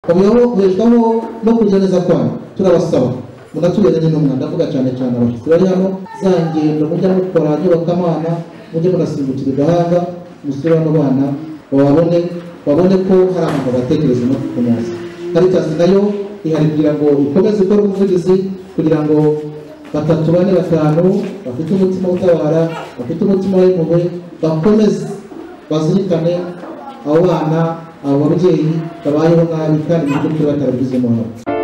kamuyaho ubeshwaho no kujyaneza kwanyu turabasaba mugatureranye n'umwana ndavuga cyane cyane abashyitsi bari hano za ngendo mujya mukora nyubakamana mujye mugasimbukira igahanga musure bano bana bababone babone ko hari ahantu batekereza no kukomeza karitazi nayo ihari kugira ngo ikomeze ikore ubuvugizi kugira ngo batatu bane batanu bafite umutima utabara bafite umutima w'impuhwe bakomeze bazirikane abo bana abo babyeyi babayeho nabi kandi mu buryo batarabigizemo uruhare